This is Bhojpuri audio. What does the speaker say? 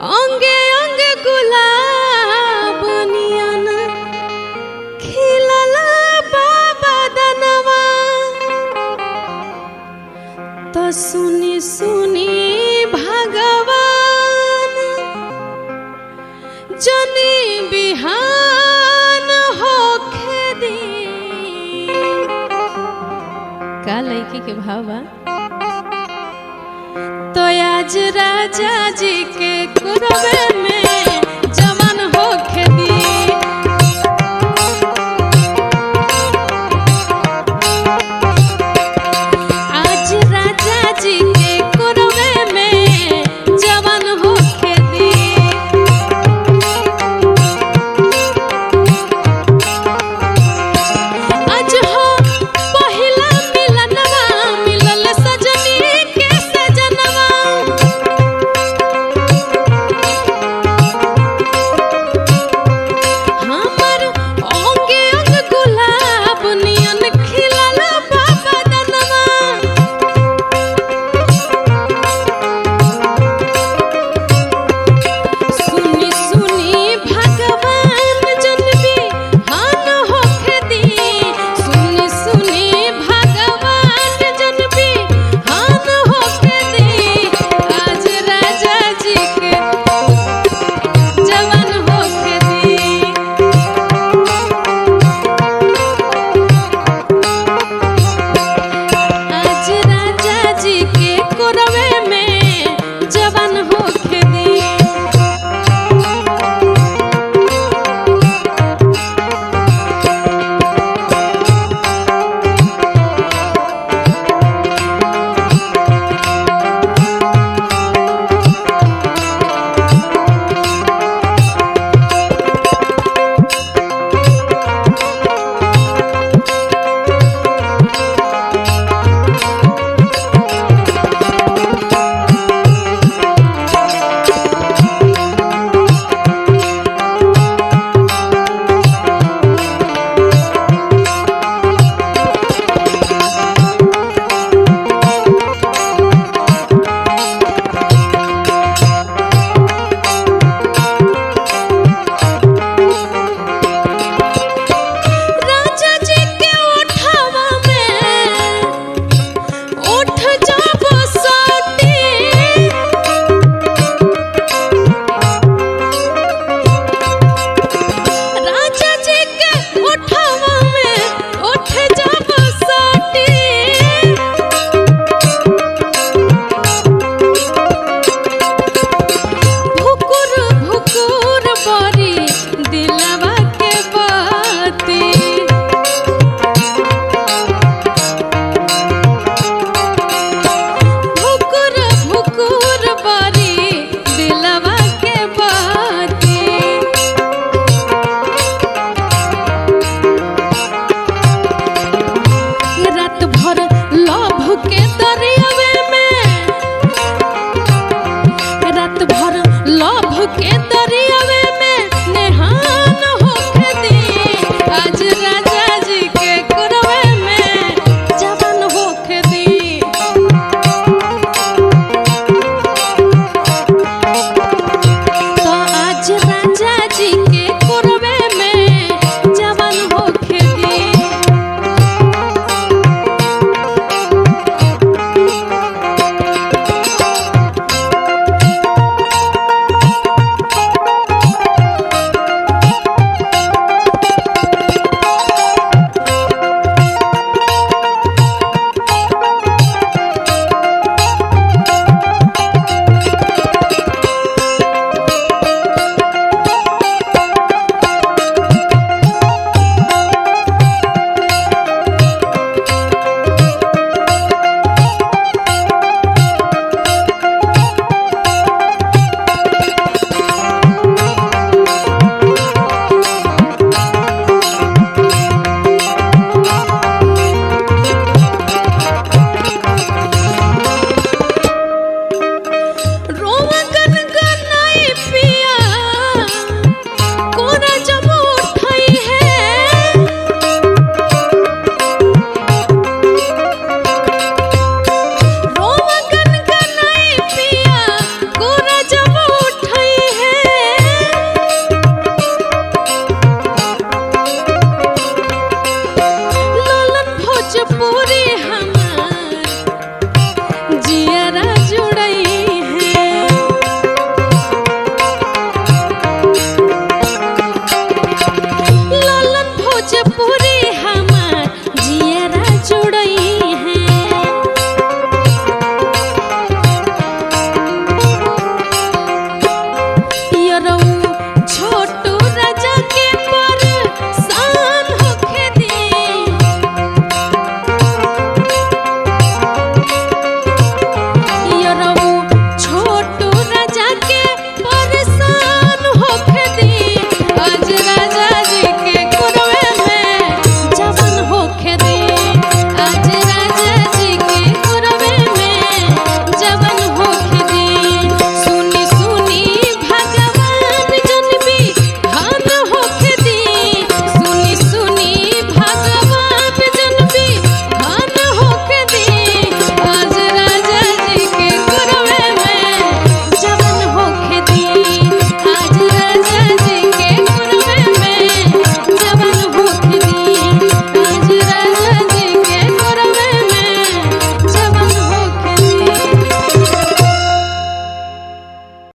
अंगे अंगे गुलाब नियन खिलल बाबा दनवा तो सुनी सुनी भगवान जनी बिहान होखे दी का लड़की के भाव बा तो आज राजा जी के कुरबे में जवान होखे दी आज राजा जी के कुरबे में जवान होखे दी आज हो पहिला मिलनवा मिलल सजनी के सजनवा हमर अंगे अंग गुलाब नियन खिलल बाबा दनवा सुनी सुनी भगवान जनबी हान होखे दी सुनी सुनी भगवान जनबी हान होखे दी आज राजा जी के जवान होखे दी आज राजा जी के कोरवे में जवान होखे